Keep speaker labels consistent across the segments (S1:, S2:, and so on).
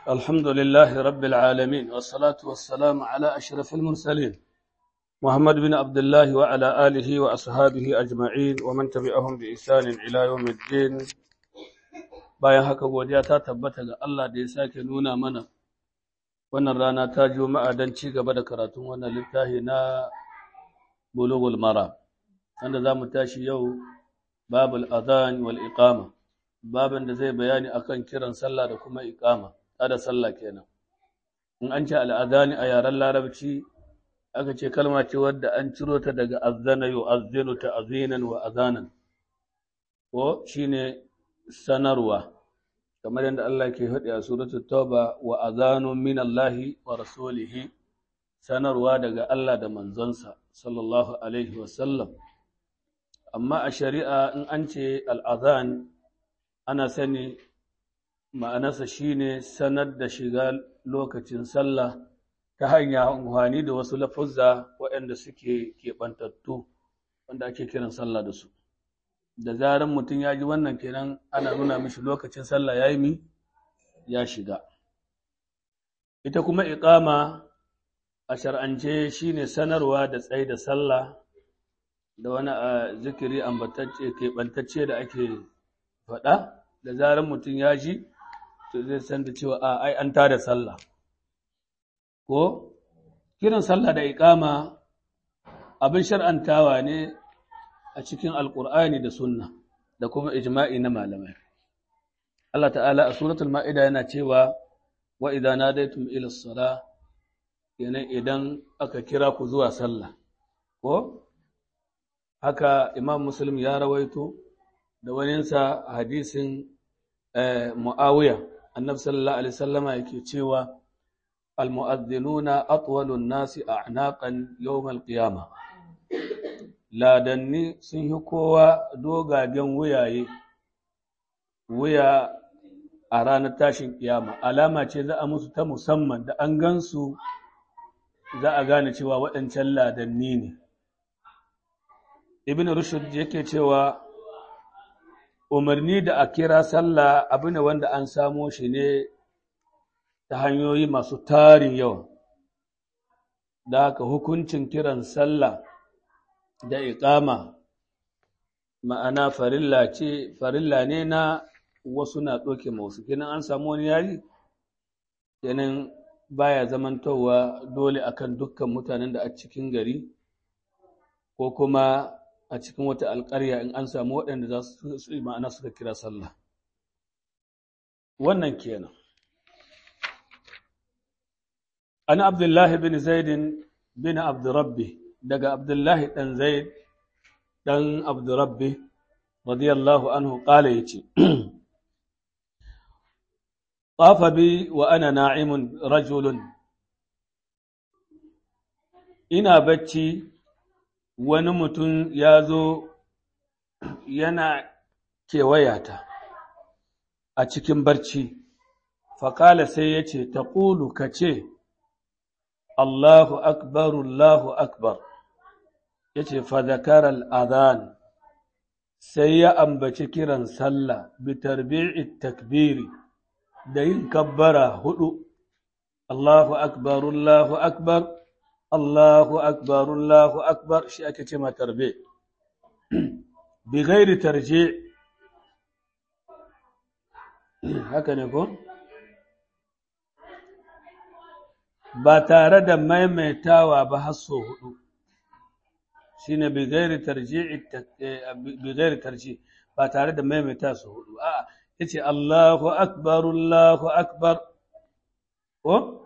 S1: الحمد لله رب العالمين والصلاة والسلام على أشرف المرسلين محمد بن عبد الله وعلى آله وأصحابه أجمعين ومن تبعهم بإحسان إلى يوم الدين bayan haka godiya ta tabbata ga Allah da ya sake nuna mana wannan rana ta juma'a don ci gaba da karatun wannan littafi na bulughul mara wanda za mu tashi yau babul adhan wal iqama babin da zai bayani akan kiran sallah da kuma iqama da sallah kenan in an ce al'adani a yaren larabci aka ce kalma ce wadda an ciro ta daga azzana yu'azzinu ta'zinan wa azanan ko shine sanarwa kamar yadda Allah ke faɗi a suratul tauba wa azanun min Allahi wa rasulihi sanarwa daga Allah da manzonsa sallallahu alaihi wa sallam amma a shari'a in an ce al'azan ana sani ma'anarsa shine sanar da shiga lokacin sallah ta hanya amfani da wasu lafuzza waɗanda suke keɓantattu wanda ake kiran sallah da su da zaran mutum ya ji wannan kenan ana nuna mishi lokacin sallah ya yi mi ya shiga ita kuma iqama a shar'ance shine sanarwa da tsaye da sallah da wani zikiri ambatacce keɓantacce da ake faɗa da zaran mutum ya ji to zai san da cewa a ai an tada sallah ko kiran sallah da iqama abin shar'antawa ne a cikin alqur'ani da sunna da kuma ijma'i na malamai Allah ta'ala a suratul ma'ida yana cewa wa idza nadaytum ila as-salah yana idan aka kira ku zuwa sallah ko haka imam muslim ya rawaito da waninsa hadisin muawiya annabi sallallahu alaihi wasallama yake cewa almu'adhdhinuna atwalun nasi a'naqan yawm al-qiyama ladanni sun yi kowa dogagen wuyaye wuya a ranar tashin kiyama alama ce za a musu ta musamman da an gansu za a gane cewa waɗancan ladanni ne ibn rushd yake cewa umarni da a kira sallah abu ne wanda an samo shi ne ta hanyoyi masu tarin yawa da haka hukuncin kiran sallah da iqama ma'ana farilla ce farilla ne na wasu na ɗauke wasu kenan an samu wani yari kenan baya zamantowa dole akan dukkan mutanen da a cikin gari ko kuma a cikin wata alƙarya in an samu waɗanda za su yi ma'ana suka kira sallah wannan kenan an abdullahi bin zaidin bin abdurrabbi daga abdullahi ɗan zaid ɗan abdurrabbi radiyallahu anhu ƙala ya ce طاف بي وأنا ناعم رجل ina bacci wani mutum ya zo yana kewayata a cikin barci, faƙala sai ya ce, Ta ƙulu ka ce, Allahu akbar, Allahu akbar, ya ce, Fadakar al'adhan, sai ya ambaci kiran sallah, bitarbi'i takbiri, da yin kabbara hudu, Allahu akbar, Allahu akbar. Allahu akbar Allahu akbar shi ake ce ma tarbe bi gairi tarje haka ne ko ba tare da maimaitawa ba har so hudu shine bi gairi tarje bi gairi tarje ba tare da maimaita so hudu a'a yace Allahu akbar Allahu akbar ko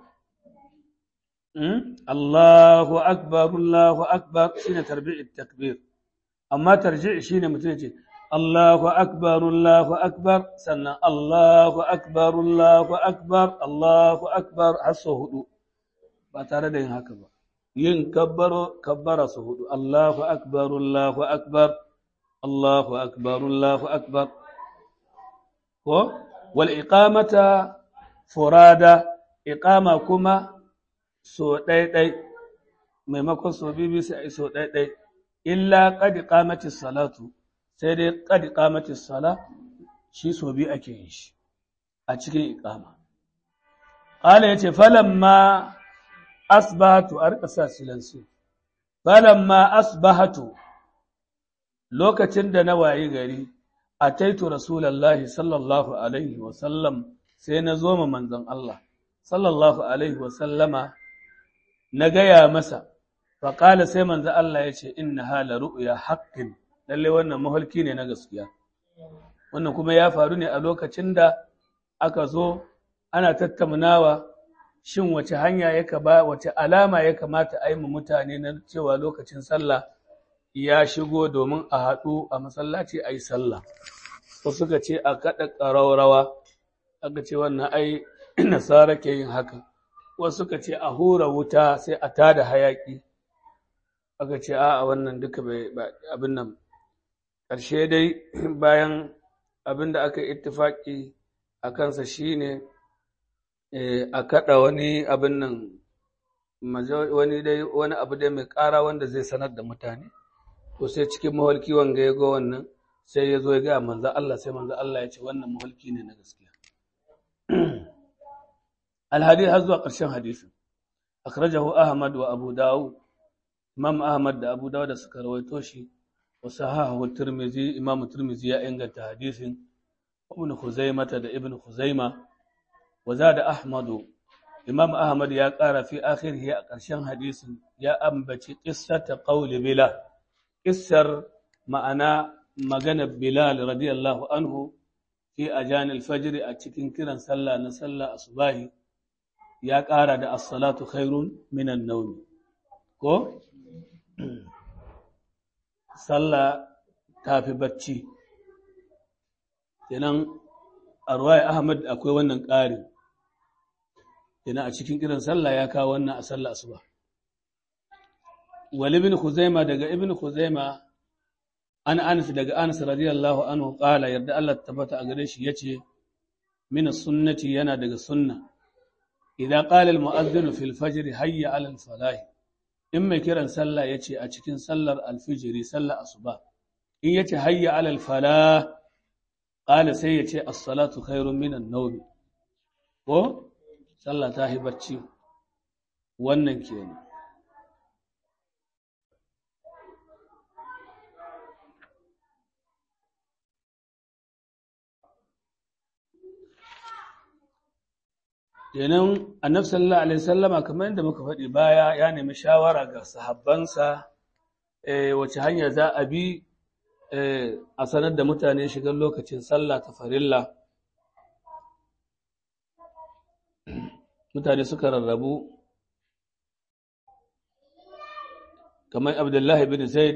S1: Allahu akbar Allahu akbar shine tarbi'it takbir amma tarji' shine mutum yace Allahu akbar Allahu akbar sannan Allahu akbar Allahu akbar Allahu akbar har sau hudu ba tare da yin haka ba yin kabbaro kabbara su hudu Allahu akbar Allahu akbar Allahu akbar Allahu akbar ko wal iqamata furada iqama kuma so ɗaiɗai maimakon so bibi sai a yi so ɗaiɗai illa ƙadi ƙamatis salatu sai dai ƙadi ƙamatis sala shi so biyu ake yin shi a cikin iƙama qala yace falamma asbahatu arqasa silansu falamma asbahatu lokacin da na wayi gari ataitu rasulullahi sallallahu alaihi wa sallam sai na zo ma manzon Allah sallallahu alaihi wa sallama na gaya masa faƙala sai manzon Allah ya ce inna hala ru'ya haqqin lalle wannan mahalki ne na gaskiya wannan kuma ya faru ne a lokacin da aka zo ana tattaunawa shin wace hanya ya ba wace alama ya kamata a yi mu mutane na cewa lokacin sallah ya shigo domin a haɗu a masallaci a yi sallah wasu suka ce a kaɗa ƙaraurawa aka ce wannan ai nasara ke yin haka wasu suka ce a hura wuta sai a tada hayaƙi aka ce a wannan duka abin nan ƙarshe dai bayan abin da aka ittifaƙi a kansa shine a kaɗa wani abin nan wani dai wani abu dai mai ƙara wanda zai sanar da mutane to sai cikin mawalki wanga ya ga wannan sai ya zo ya ga manzo Allah sai manzo Allah ya ce wannan mawalki ne na gaskiya alhadith har zuwa ƙarshen hadisin akhrajahu ahmad wa abu dawud imam ahmad da abu dawud da suka rawaito shi wa sahahu tirmizi imam tirmizi ya inganta hadisin ibn khuzaimah da ibn khuzaimah wa zada ahmadu imam ahmad ya ƙara fi akhirhi a ƙarshen hadisin ya ambaci qissata qawli bilal qissar ma'ana magana bilal radiyallahu anhu fi ajan al-fajr a cikin kiran sallah na sallah asubahi ya ƙara da as-salatu khairun minan nawm ko sallah tafi bacci kenan a ruwaya ahmad akwai wannan ƙarin kenan a cikin kiran sallah ya kawo wannan a sallah asuba wal ibn khuzaima daga ibn khuzaima an anas daga anas radiyallahu anhu qala yarda Allah tabbata a gare shi yace min sunnati yana daga sunna idza qala al mu'adhdhin fil fajr hayya ala al falah in mai kiran sallah yace a cikin sallar al fajr sallar asuba in yace hayya ala al falah qala sai yace as salatu khairun min an nawm ko sallah ta yi bacci wannan kenan kenan annabi sallallahu alaihi wasallama kamar yadda muka faɗi baya ya nemi shawara ga sahabbansa wace hanya za a bi a sanar da mutane shigar lokacin sallah ta farilla mutane suka rarrabu kamar abdullahi bin zaid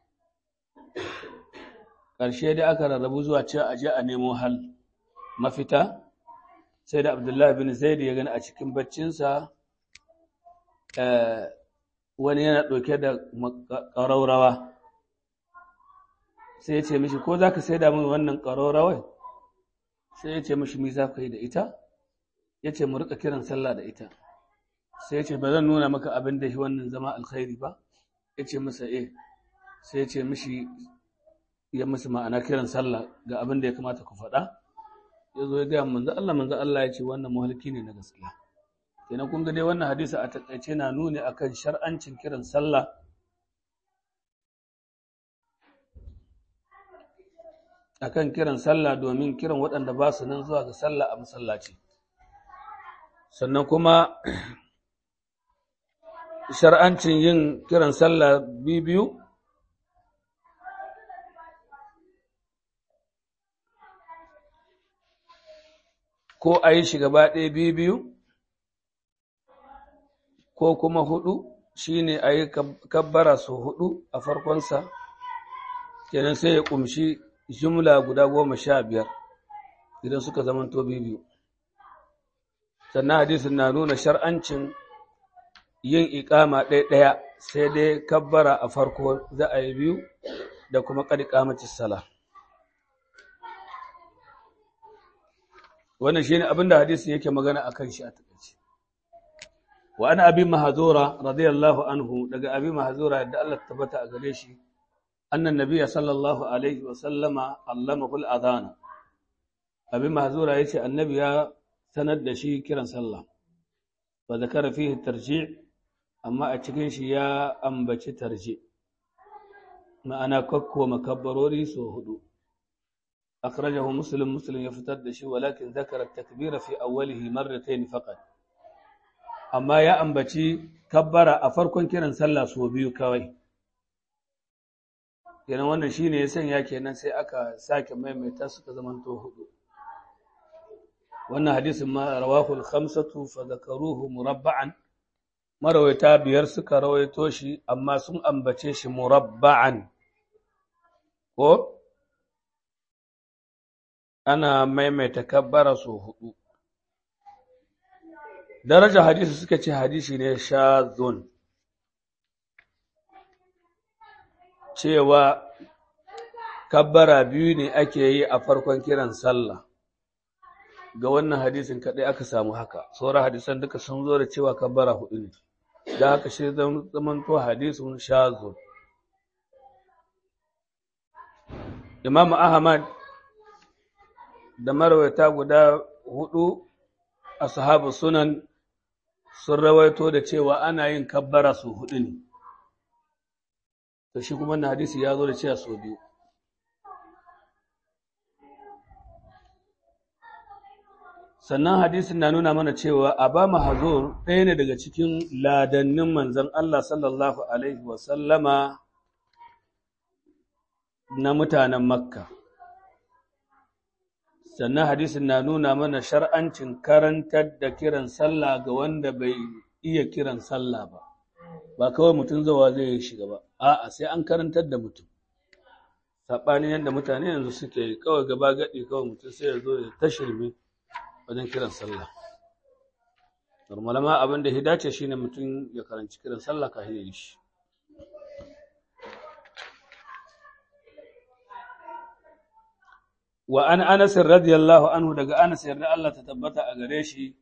S1: ƙarshe dai aka rarrabu zuwa cewa aje a nemo hal mafita sai da abdullahi bin zaid ya gani a cikin baccinsa wani yana ɗauke da ƙaraurawa sai ya ce mishi ko za ka sai da min wannan ƙaraurawai sai ya ce mishi mi za ka yi da ita ya ce mu rika kiran sallah da ita sai ya ce ba zan nuna maka abin da shi wannan zama alkhairi ba ya ce masa eh sai ya ce mishi ya musu ma'ana kiran sallah ga abin da ya kamata ku faɗa ya zo ya gaya manzo Allah manzo Allah ya ce wannan muhalki ne na gaskiya kenan kun ga dai wannan hadisi a takaice na nuni akan shar'ancin kiran sallah akan kiran sallah domin kiran waɗanda ba su nan zuwa ga sallah a masallaci sannan kuma shar'ancin yin kiran sallah biyu ko a yi shi gaba ɗaya biyu ko kuma hudu shine a yi kabbara su hudu a farkonsa kenan sai ya ƙumshi jumla guda goma sha biyar idan suka zamanto biyu sannan hadisin na nuna shar'ancin yin iƙama ɗaya sai dai kabbara a farko za a yi biyu da kuma ƙadi ƙamacin sala wannan shi ne abinda hadisin yake magana a kan shi a taƙaice wa ana abin mahazura radiyallahu anhu daga abin mahazura yadda Allah tabbata a gare shi annan nabiya sallallahu alaihi wa sallama allamahu al-adhana abin mahazura yace annabi ya sanar da shi kiran sallah wa zakara fihi tarji' amma a cikin shi ya ambaci tarji ma'ana kakko makabbarori so hudu akhrajahu muslim muslim ya fitar da shi walakin zakara takbira fi awwalihi marratayn faqat amma ya ambaci kabbara a farkon kiran sallah so biyu kawai kenan wannan shine ya sanya kenan sai aka sake maimaita suka zamanto hudu wannan hadisin ma rawahu al-khamsatu fa zakaruhu murabba'an marawaita biyar suka rawaito shi amma sun ambace shi murabba'an ko ana maimaita kabbara so hudu daraja hadisi suka ce hadisi ne shazun cewa kabbara biyu ne ake yi a farkon kiran sallah ga wannan hadisin kaɗai aka samu haka sauran hadisan duka sun zo da cewa kabbara hudu ne da haka shi zamanto hadisun shazun imam ahmad da marwaita guda hudu a sahabu sunan sun rawaito da cewa ana yin kabbara su hudu ne to shi kuma na hadisi ya zo da cewa so biyu sannan hadisin na nuna mana cewa abama hazur ɗaya ne daga cikin ladannin manzon Allah sallallahu alaihi wasallama na mutanen makka sannan hadisin na nuna mana shar'ancin karantar da kiran sallah ga wanda bai iya kiran sallah ba ba kawai mutum zawa zai shiga ba a'a sai an karantar da mutum saɓanin yadda mutane yanzu suke kawai gaba gaɗi kawai mutum sai ya zo ya ta shirme wajen kiran sallah normal ma abin da ya dace shine mutum ya karanci kiran sallah kafin ya yi shi wa an anas radiyallahu anhu daga anas yarda Allah ta tabbata a gare shi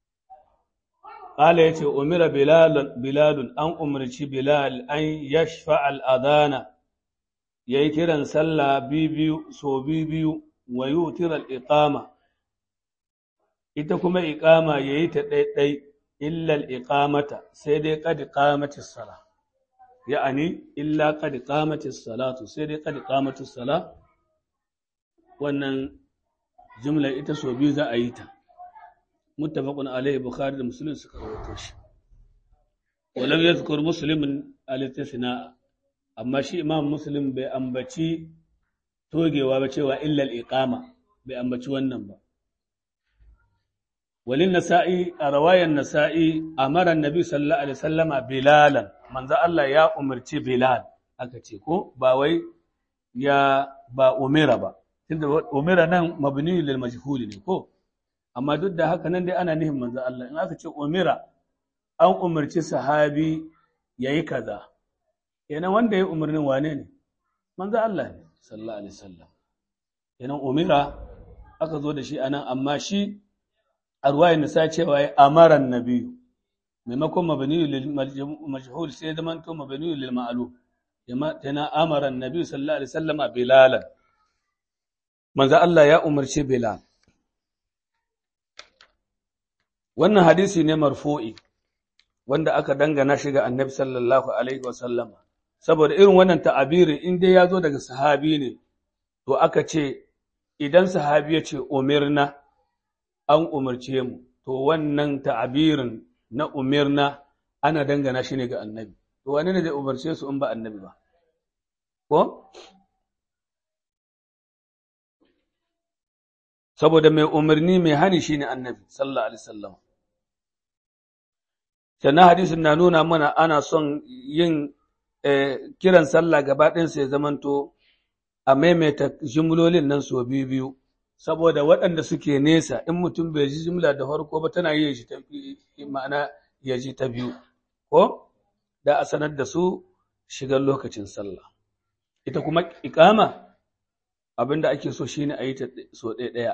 S1: qala yace umira bilal bilal an umarci bilal an yashfa al adana yayi kiran sallah bibiyu so bibiyu wa yutira al iqama ita kuma iqama yayi ta ɗaiɗai illa al iqamata sai dai qad qamatis sala ya'ani illa qad qamatis salatu sai dai qad qamatis sala wannan jumlar ita so biyu za a yi ta muttafaqun alaihi bukhari da muslim suka rawaito shi walam yadhkur muslimin al-istithna amma shi imam muslim bai ambaci togewa ba cewa illa al-iqama bai ambaci wannan ba walin nasa'i a rawayan nasa'i amara annabi sallallahu alaihi wasallama bilalan manzo Allah ya umarci bilal aka ce ko ba wai ya ba umira ba tunda umira nan mabni lil majhul ne ko amma duk da haka nan dai ana nihin manzo Allah in aka ce umira an umarci sahabi yayi kaza kenan wanda ya umarnin wane ne manzo Allah ne sallallahu alaihi wasallam kenan umira aka zo da shi anan amma shi a ruwayar nisa cewa ya amaran nabiyu maimakon mabni lil majhul sai zaman to mabni lil ma'lum yana amaran nabiyu sallallahu alaihi wasallama bilalan manzo Allah ya umarci Bilal. Wannan hadisi ne marfu'i wanda aka dangana shi ga annabi sallallahu Alaihi wasallama, saboda irin wannan ta'abirin in dai ya zo daga sahabi ne, to aka ce, idan sahabi ya ce, umirna, an umarce mu, to wannan ta'abirin na umirna ana dangana shi ne ga annabi. To wani ne zai umarce su in ba annabi ba? Ko? saboda mai umarni mai hani shine annabi sallallahu alaihi wasallam sannan hadisin na nuna mana ana son yin kiran sallah gaba ɗinsa ya zamanto a maimaita jimlolin nan so biyu biyu saboda waɗanda suke nesa in mutum bai ji jimla da farko ba tana yi shi ma'ana ya ji ta biyu ko da a sanar da su shigar lokacin sallah ita kuma ikama abinda ake so shine a yi ta so ɗaya ɗaya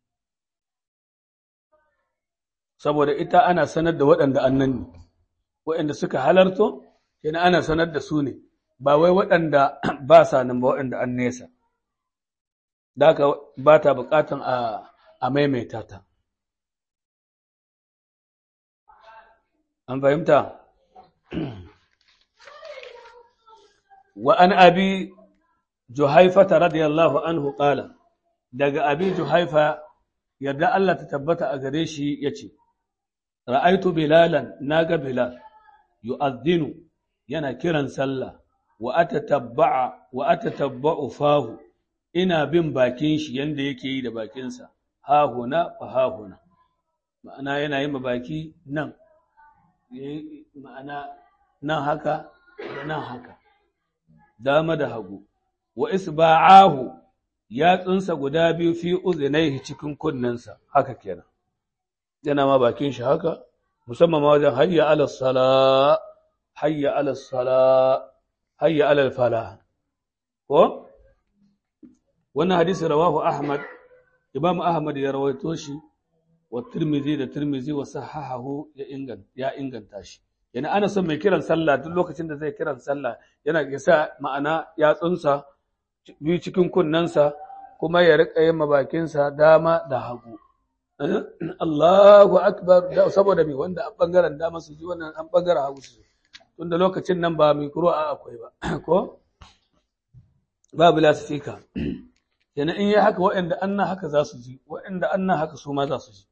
S1: saboda ita ana sanar da waɗanda annan ne waɗanda suka halarto yana ana sanar da su ne ba wai waɗanda ba sa nan ba waɗanda an nesa da haka ba ta buƙatan a maimaita ta an fahimta wa an abi juhaifata radiyallahu anhu qala daga abi juhaifa yarda Allah ta tabbata a gare shi yace ra'aitu bilalan naga bilal yu'adhdhinu yana kiran sallah wa atatabba'a wa atatabba'u fahu ina bin bakin shi yanda yake yi da bakinsa ha huna fa ha huna ma'ana yana yin baki nan ma'ana nan haka da nan haka dama da hagu wa isba'ahu yatsunsa guda biyu fi uzinaihi cikin kunnensa haka kenan yana ma bakin shi haka musamman ma wajen hayya ala sala hayya ala sala hayya ala fala ko wannan hadisi rawahu ahmad imam ahmad ya rawaito shi wa tirmizi da tirmizi wa sahahahu ya inganta ya inganta shi yana ana son mai kiran sallah duk lokacin da zai kiran sallah yana sa ma'ana yatsunsa biyu cikin kunnensa kuma ya riƙa yin mabakinsa dama da hagu Allahu akbar saboda mai wanda an bangaren dama su ji wannan an bangaren hagu su tunda lokacin nan ba mai kuro a akwai ba ko babu lasifika yana in yi haka waɗanda an na haka za su ji waɗanda an na haka su ma za su ji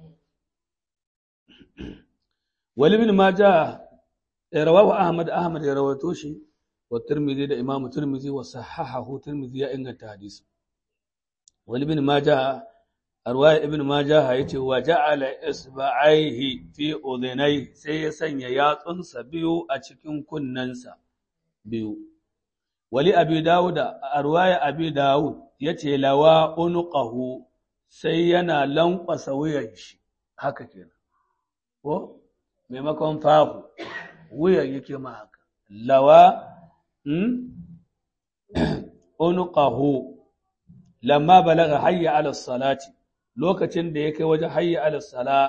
S1: wali bin ma ja rawahu ahmad ahmad ya rawato shi wa tirmidhi da imamu tirmidhi wa sahahahu tirmidhi ya inganta hadisi wali bin ma ja arwaya ibn majah yace wa ja'ala isba'aihi fi udhunai sai ya sanya yatsunsa biyu a cikin kunnensa biyu wali abi dawud arwaya abi dawud yace lawa unqahu sai yana lankwasa wuyan shi haka kenan ko maimakon fahu wuyan yake ma haka lawa unqahu lamma balaga hayya ala salati lokacin da ya kai wajen hayya ala sala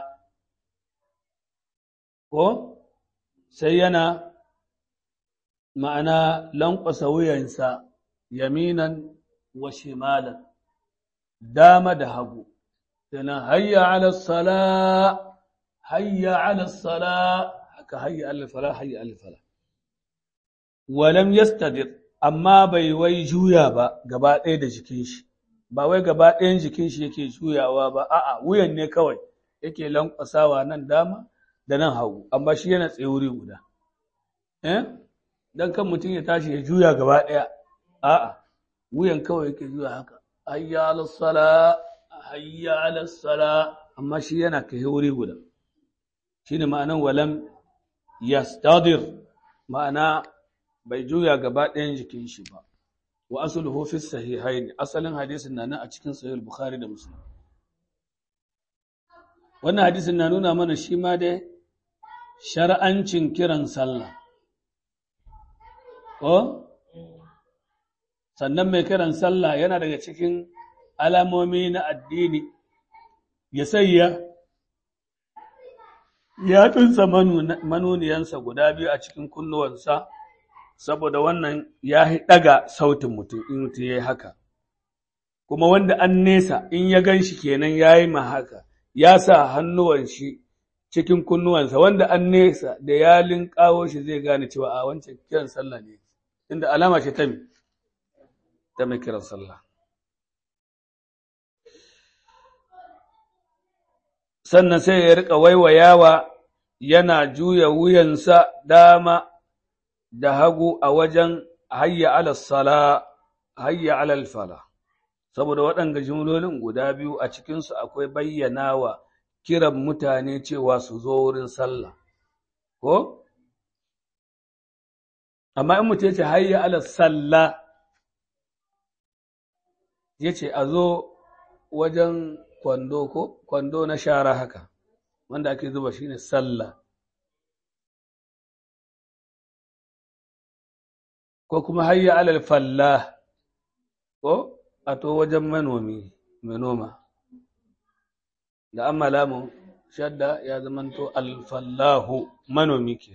S1: ko sai yana ma'ana lankwasa wuyansa yaminan wa shimalan dama da hagu yana hayya ala sala hayya ala sala haka hayya ala fala hayya ala fala walam yastadir amma bai wai juya ba gaba ɗaya da jikin shi ba wai gaba ɗayan jikin shi yake juyawa ba a'a wuyan ne kawai yake lankwasawa nan dama da nan hagu amma shi yana tsaye wuri guda eh dan kan mutum ya tashi ya juya gaba ɗaya a'a wuyan kawai yake juya haka hayya ala sala hayya ala sala amma shi yana kai wuri guda shine ma'anan walam yastadir ma'ana bai juya gaba ɗayan jikin shi ba wa asluhu fi sahihaini asalin hadisin na nan a cikin sahih bukhari da muslim wannan hadisin na nuna mana shi ma dai shar'ancin kiran sallah ko sannan mai kiran sallah yana daga cikin alamomi na addini ya sayya ya tunsa manuniyansa guda biyu a cikin kunnuwansa saboda wannan ya ɗaga sautin mutum in mutum ya yi haka kuma wanda an nesa in ya gan shi kenan ya yi ma haka ya sa hannuwan shi cikin kunnuwansa wanda an nesa da ya linkawo shi zai gane cewa a wancan kiran sallah ne inda alama ce ta mi ta mai kiran sallah sannan sai ya rika waiwayawa yana juya wuyansa dama da hagu a wajen hayya alal sala hayya alal fala saboda waɗanga jimlolin guda biyu a cikinsu akwai bayyana wa kiran mutane cewa su zo wurin sallah ko amma in mutum ya ce hayya alal salla ya ce a zo wajen kwando ko kwando na shara haka wanda ake zuba shine sallah ko kuma hayya alal fallah ko a to wajen manomi mai noma da an malamu shadda ya zamanto alfallahu manomi ke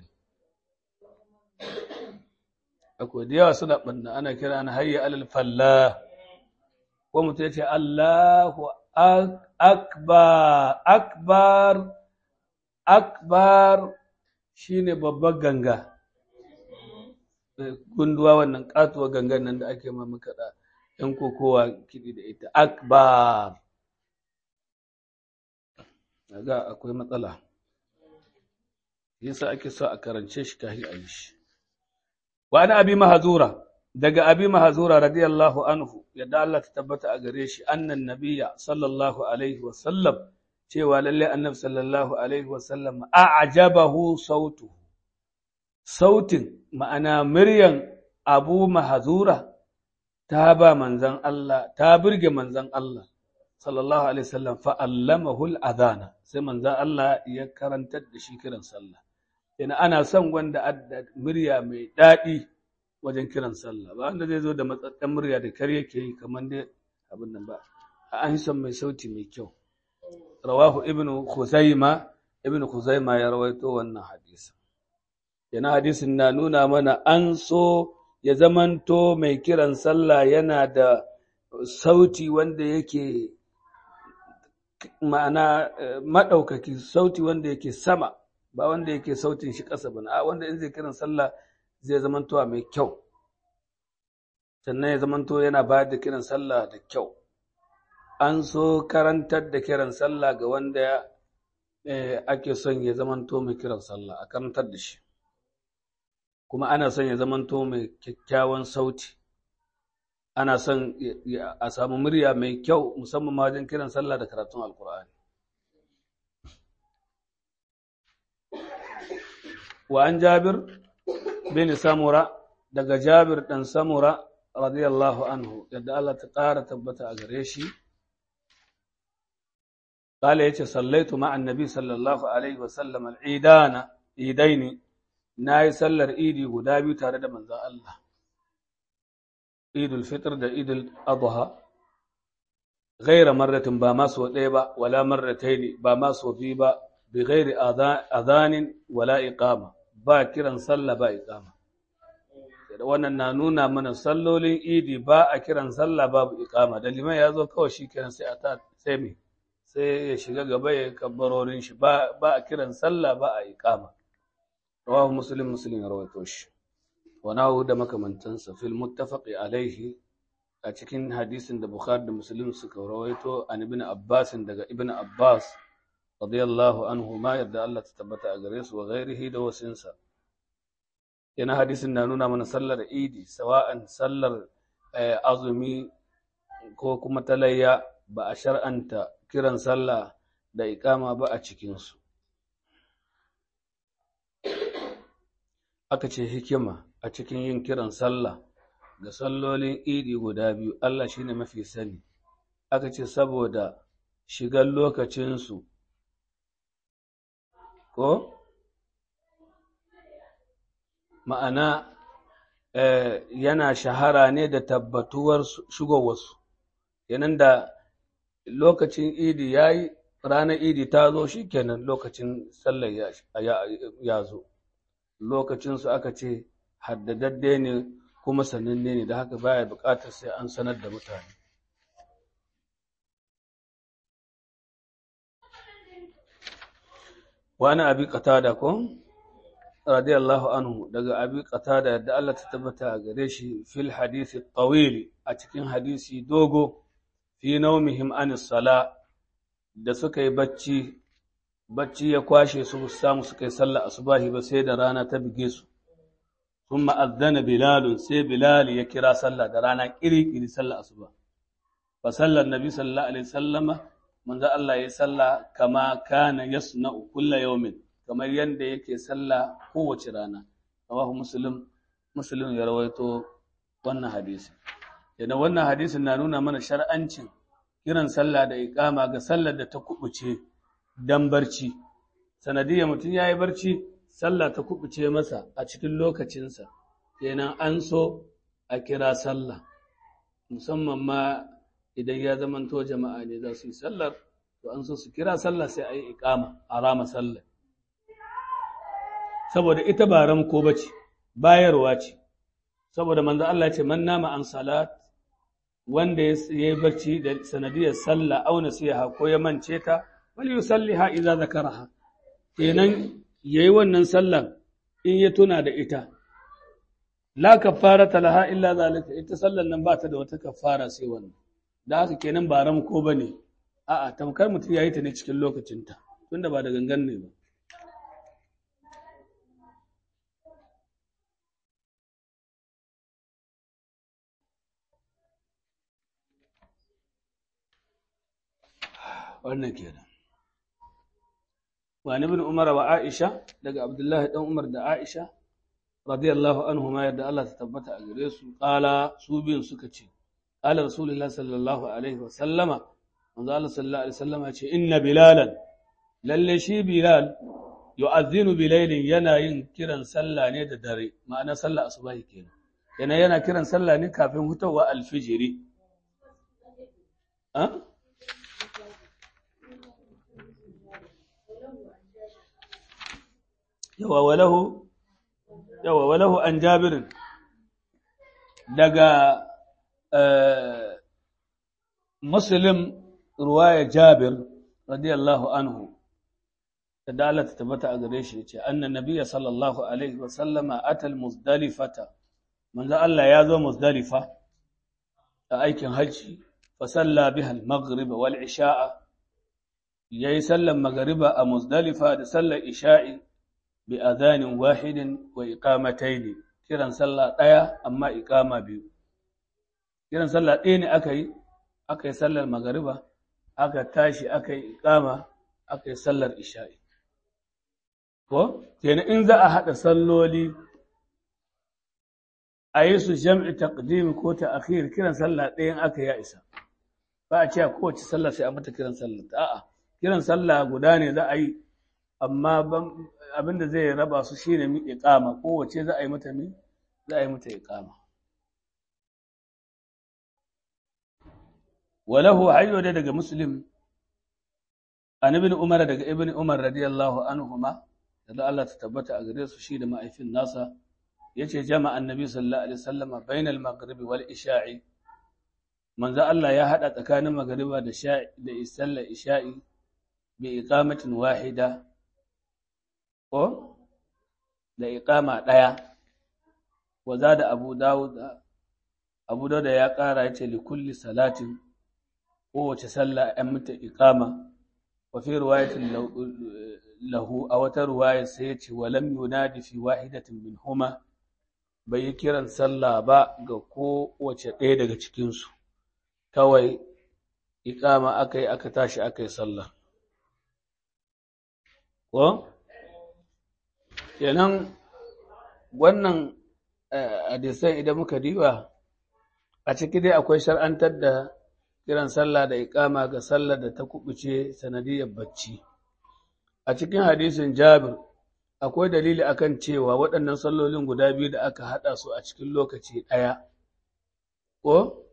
S1: akwai da yawa suna ɓanna ana kira na hayya alal fallah ko mutum ya ce Allahu akbar akbar akbar shine babbar ganga gunduwa wannan katuwa gangan nan da ake ma makaɗa ‘yan kokowa kiɗi da ita akbar ga akwai matsala yasa ake so a karance shi kahi a yi shi wa ana abi mahazura daga abi mahazura radiyallahu anhu yadda Allah ta tabbata a gare shi annan nabiyya sallallahu alaihi wa sallam cewa lalle annabi sallallahu alaihi wa sallam a'jabahu sautu sautin ma'ana muryan abu mahazura ta ba manzan Allah ta burge manzan Allah sallallahu alaihi wasallam fa allamahu al-adhana sai manzan Allah ya karantar da shi kiran sallah yana ana son wanda adda murya mai daɗi wajen kiran sallah ba wanda zai zo da matsatsen murya da kar yake yi kamar dai abin nan ba an son mai sauti mai kyau rawahu ibnu khuzaima ibnu khuzaima ya rawaito wannan hadisi yana hadisin na nuna mana an so ya zamanto mai kiran sallah yana da sauti wanda yake ma'ana maɗaukaki sauti wanda yake sama ba wanda yake sautin shi ƙasa ba a wanda in zai kiran sallah zai zamanto mai kyau sannan ya zamanto yana bayar da kiran sallah da kyau an so karantar da kiran sallah ga wanda ake son ya zamanto mai kiran sallah a karantar da shi kuma ana son ya zamanto mai kyakkyawan sauti ana son a samu murya mai kyau musamman ma wajen kiran sallah da karatun alkur'ani wa an jabir bin samura daga jabir dan samura radiyallahu anhu yadda Allah ta ƙara tabbata a gare shi قال يتي صليت مع النبي صلى الله عليه وسلم العيدان عيدين na yi sallar idi guda biyu tare da manzan Allah, idul fitr da idul adha gaira marratin ba maso ɗaya ba, wala marratai ne ba maso biyu ba, bi gairi azanin wala iqama ba kiran sallah ba iqama. Da wannan na nuna mana sallolin idi ba a kiran sallah babu iqama, da liman ya zo kawai shi kiran sai a ta sai me sai ya shiga gaba ya kabbarorin shi ba a kiran sallah ba a iqama. رواه مسلم مسلم رويتوش وناو da makamantansa fil muttafaqi alaihi a cikin hadisin da Bukhari da Muslim suka rawaito an ibn Abbas daga ibn Abbas radiyallahu anhu ma yadda Allah ta tabbata a gare su wa ghairihi da wasinsa yana hadisin na nuna mana sallar idi sawa'an sallar azumi ko kuma talayya ba a shar'anta kiran sallah da iqama ba a cikinsu aka ce hikima a cikin yin kiran sallah ga sallolin idi guda biyu Allah shine mafi sani aka ce saboda shigar lokacinsu ko ma'ana yana shahara ne da tabbatuwar shigowarsu yanan da lokacin idi ya yi ranar idi ta zo shi kenan lokacin sallar ya zo lokacinsu aka ce haddadadde ne kuma sananne ne da haka baya buƙatar sai an sanar da mutane wani abi qatada ko radiyallahu anhu daga abi qatada yadda Allah ta tabbata a gare shi fil hadisi tawil a cikin hadisi dogo fi naumihim anis sala da suka yi bacci bacci ya kwashe su samu suka yi sallah asubahi ba sai da rana ta bige su sun ma'azzana bilalun sai bilal ya kira sallah da rana kiri-kiri sallah asuba fa sallar nabi sallallahu alaihi sallama manzo Allah ya sallah kama kana yasna'u kulla yawmin kamar yadda yake sallah kowace rana rawahu muslim muslim ya rawaito wannan hadisi yana wannan hadisin na nuna mana shar'ancin kiran sallah da iqama ga sallar da ta kubuce dan barci sanadiyar mutum ya yi barci sallah ta kubuce masa a cikin lokacinsa kenan an so a kira sallah musamman ma idan ya zamanto jama'a ne za su yi sallar to an so su kira sallah sai a yi iƙama a rama sallah saboda ita ba ramko ba ce bayarwa ce saboda manzo Allah ya ce man nama an salat wanda ya yi barci da sanadiyar sallah auna siya ko ya mance ta wal yusalliha idza zakaraha kenan ya yi wannan sallan in ya tuna da ita la kafara laha illa zalika ita sallan nan ba ta da wata kafara sai wannan da haka kenan ba ramko ba ne a'a tamkar mutum ya yi ta ne cikin lokacinta tunda ba da gangan ne ba wannan kenan wa ibn umar wa aisha daga abdullahi dan umar da aisha radiyallahu anhuma yadda Allah ta tabbata a gare su kala su biyun suka ce qala rasulullah sallallahu alaihi wa sallama manzo Allah sallallahu alaihi wasallama ce inna bilalan lalle shi bilal yu'adhdhinu bilailin yana yin kiran sallah ne da dare ma'ana sallah asubahi kenan yana yana kiran sallah ne kafin hutawa alfijiri ha yawa walahu yawa walahu an jabirin daga muslim ruwaya jabir radiyallahu anhu da Allah ta tabbata a gare shi ce annan nabiyya sallallahu alaihi wa sallama atal muzdalifata manzo Allah ya zo muzdalifa a aikin hajji fa salla biha al-maghrib wal isha'a yayi sallan magriba a muzdalifa da sallar isha'i bi adhanin wahidin wa iqamatayn kiran sallah daya amma iqama biyu kiran sallah ɗaya ne aka yi aka yi sallar magariba aka tashi aka yi iqama aka yi sallar isha'i ko kenan in za a haɗa salloli a yi su jam'i taqdim ko ta akhir kiran sallah ɗayan aka ya isa ba a ce a kowace sallah sai a mata kiran sallah a'a kiran sallah guda ne za a yi amma abin da zai raba su shine mi iqama kowace za a yi mata mi za a yi mata iqama walahu hayyo da daga muslim an ibn umar daga ibn umar radiyallahu anhuma da Allah ta tabbata a gare su shi da ma'aifin nasa yace jama'a annabi sallallahu alaihi wasallama bainal maghribi wal isha'i manzo Allah ya hada tsakanin magriba da sha'i da sallar isha'i bi iqamatin wahida ko da iqama daya wa zada abu dawud abu dawud ya kara yace li kulli salatin kowace sallah an mata iqama wa fi riwayatin lahu a wata ruwaya sai ya ce walam yunadi fi wahidatin min huma bai yi kiran sallah ba ga kowace ɗaya daga cikinsu kawai iƙama aka yi aka tashi aka yi sallah ko kenan wannan hadisan idan muka diba a ciki dai akwai shar'antar da kiran sallah da iƙama ga sallar da ta kubuce sanadiyar bacci a cikin hadisin Jabir akwai dalili akan cewa waɗannan sallolin guda biyu da aka haɗa su a cikin lokaci ɗaya ko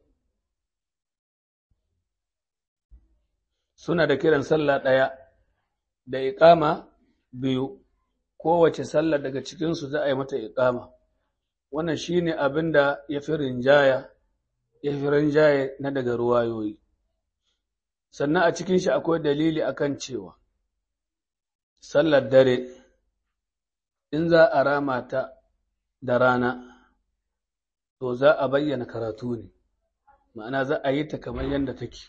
S1: suna da kiran sallah ɗaya da iƙama biyu kowace sallah daga cikinsu za a yi mata iƙama wannan shine abin da ya fi rinjaya ya fi rinjaye na daga ruwayoyi sannan a cikin shi akwai dalili akan cewa sallar dare in za a rama ta da rana to za a bayyana karatu ne ma'ana za a yi ta kamar yadda take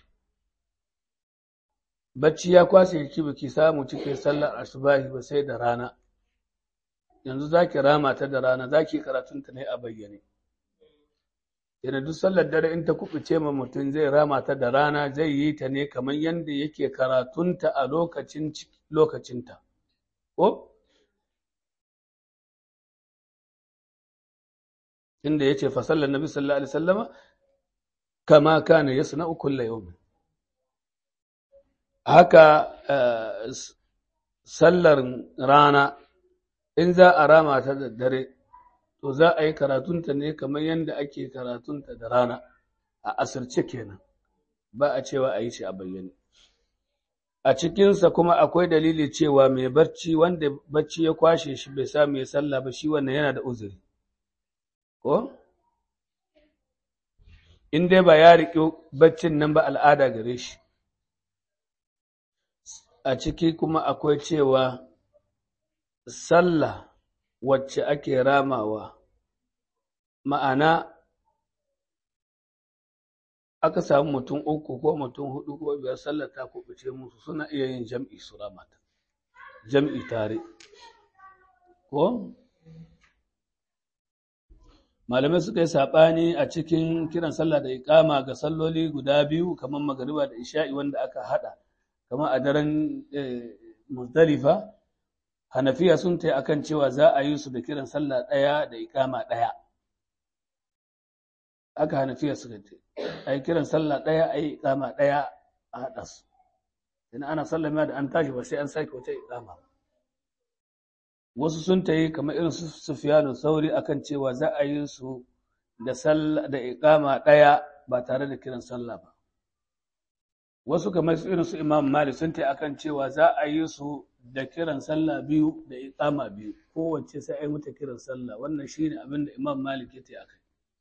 S1: bacci ya kwashe ki baki samu cikin sallar asubahi ba sai da rana yanzu za ki rama ta da rana za ki karatunta ne a bayyane yana duk sallar dare in ta kuɓuce ma mutum zai rama ta da rana zai yi ta ne kamar yadda yake karatunta a lokacin lokacinta ko inda ya ce fasallar nabi sallallahu alaihi sallama kama kana ya suna ukulla yau haka sallar rana in za a rama ta da dare to za a yi karatunta ne kamar yadda ake karatunta da rana a asirce kenan ba a cewa a yi shi a bayyane a cikinsa kuma akwai dalili cewa mai barci wanda barci ya kwashe shi bai samu ya sallah ba shi wannan yana da uzuri ko in dai ba ya riƙe baccin nan ba al'ada gare shi a ciki kuma akwai cewa sallah wacce ake ramawa ma'ana aka samu mutum uku ko mutum hudu ko biyar sallar ta kubuce musu suna iya yin jam'i su ramata jam'i tare ko malamai suka yi saɓani a cikin kiran sallah da iƙama ga salloli guda biyu kamar magariba da isha'i wanda aka haɗa kamar a daren muzdalifa hanafiya sun ta akan cewa za a yi su da kiran sallah ɗaya da iƙama ɗaya aka hanafiya suka ce a yi kiran sallah ɗaya a yi iƙama ɗaya a haɗa su idan ana sallama da an tashi ba sai an sake wata iƙama wasu sun ta yi kamar irin su sufiyanu sauri akan cewa za a yi su da sallah da iƙama ɗaya ba tare da kiran sallah ba wasu kamar irin su imam malik sun ta akan cewa za a yi su da kiran sallah biyu da iƙama biyu kowace sai a yi mata kiran sallah wannan shine abin da imam malik ya ta akai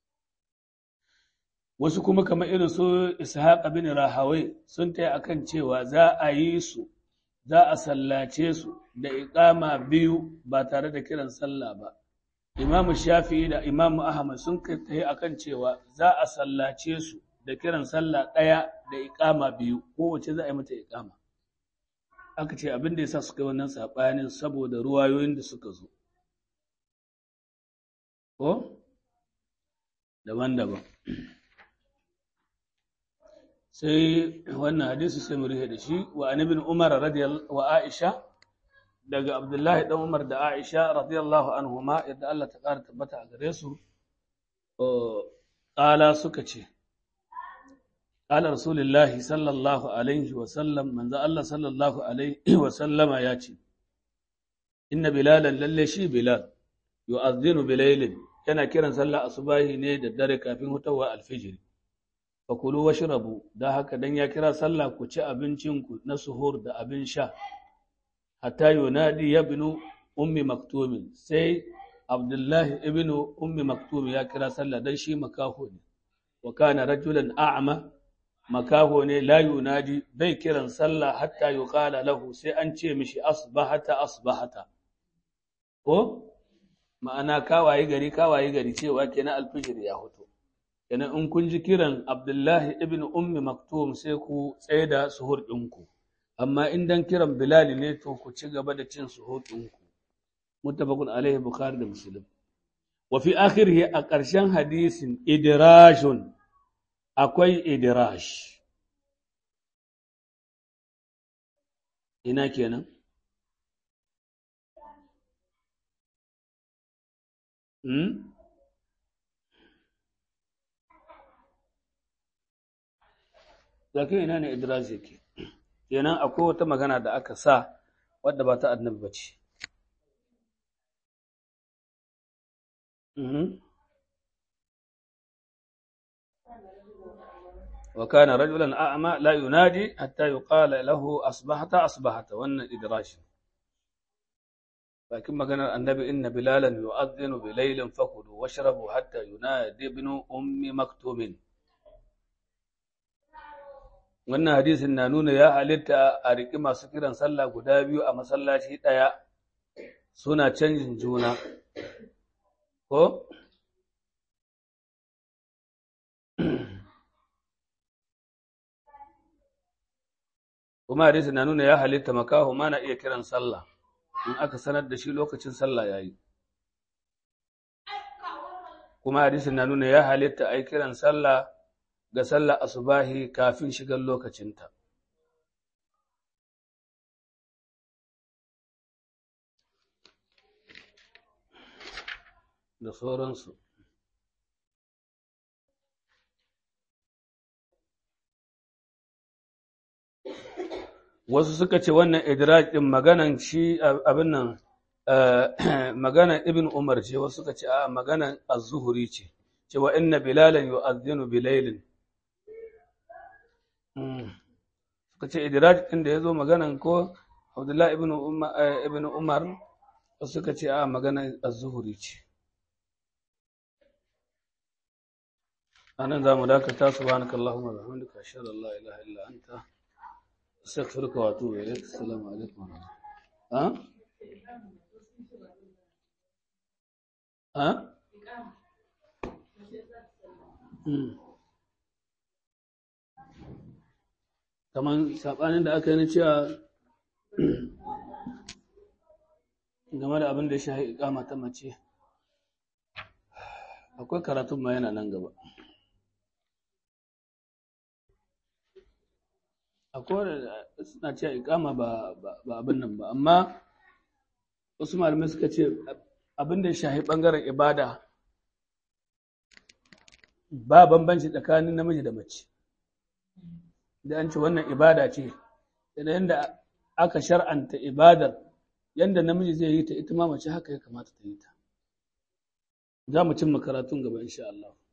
S1: wasu kuma kamar irin su ishaq bin rahawai sun ta akan cewa za a yi su za a sallace su da iƙama biyu ba tare da kiran sallah ba imamu shafi'i da imamu ahmad sun kai akan cewa za a sallace su da kiran sallah ɗaya da iƙama biyu kowace za a yi mata iƙama aka ce abin da ya sa suka yi wannan saɓanin saboda ruwayoyin da suka zo ko daban-daban sai wannan hadisi sai mu rihe da shi wa anibin umar wa aisha daga abdullahi dan umar da aisha radiyallahu anhuma yadda Allah ta ƙara tabbata a gare su ƙala suka ce ƙala rasulullahi sallallahu alaihi wa sallam manzo Allah sallallahu alaihi wa sallama ya ce inna bilalan lalle shi bilal yu'adhdhinu bilailin yana kiran sallah asubahi ne da dare kafin hutawa alfijiri fakulu washrabu da haka dan ya kira sallah ku ci abincinku na suhur da abin sha hatta yunadi ibnu ummi maktumin sai abdullahi ibnu ummi maktum ya kira sallah dan shi makaho ne wa kana rajulan a'ma makaho ne la yunadi bai kiran sallah hatta yuqala lahu sai an ce mishi asbahata asbahata ko ma'ana kawaye gari kawaye gari cewa kenan alfijir ya hutu kenan in kun ji kiran Abdullahi ibn Ummi Maktum sai ku tsaye da suhur ɗinku, amma in dan kiran Bilal ne to ku ci gaba da cin suhur ɗinku. Muttafaqun alaihi Bukhari da Muslim. Wa fi akhirih a ƙarshen hadisin idrashun akwai idrash. Ina kenan? Hmm? lakin ina ne idras yake kenan akwai wata magana da aka sa wadda ba ta annabi ba ce وكان رجلا أعمى لا ينادي حتى يقال له أصبحت أصبحت وأن إدراش لكن ما كان النبي إن بلالا يؤذن بليل فكلوا واشربوا حتى ينادي ابن أم مكتوم wannan hadisin na nuna ya halitta a riƙi masu kiran sallah guda biyu a masallaci ɗaya suna canjin juna ko kuma hadisin na nuna ya halitta makaho ma na iya kiran sallah in aka sanar da shi lokacin sallah ya yi kuma hadisin na nuna ya halitta a yi kiran sallah ga sallah asubahi kafin shigar lokacinta. Da sauransu. Wasu suka ce wannan idraj ɗin maganan shi abin nan maganan Ibn Umar ce, wasu suka ce a maganan az-zuhuri ce, cewa inna bilalan yu'adhdhinu bilailin suka ce idiraj ɗin da ya zo maganan ko abdullahi ibn umar suka ce a maganan az-zuhuri ce anan za mu dakata subhanaka allahumma wa bihamdika ashhadu an la ilaha illa anta astaghfiruka wa atubu ilayk assalamu alaikum wa rahmatullahi ha? kamar saɓanin da aka yi na cewa game da abin da ya shahi ikama ta mace akwai karatun ma yana nan gaba akwai suna cewa ikama ba abin nan ba amma wasu malamai suka ce abin da ya shahi ɓangaren ibada ba bambanci tsakanin namiji da mace da an ce wannan ibada ce da yadda aka shar'anta ibadar yadda namiji zai yi ta ita ma mace haka ya kamata ta yi ta za mu cimma karatun gaba insha Allah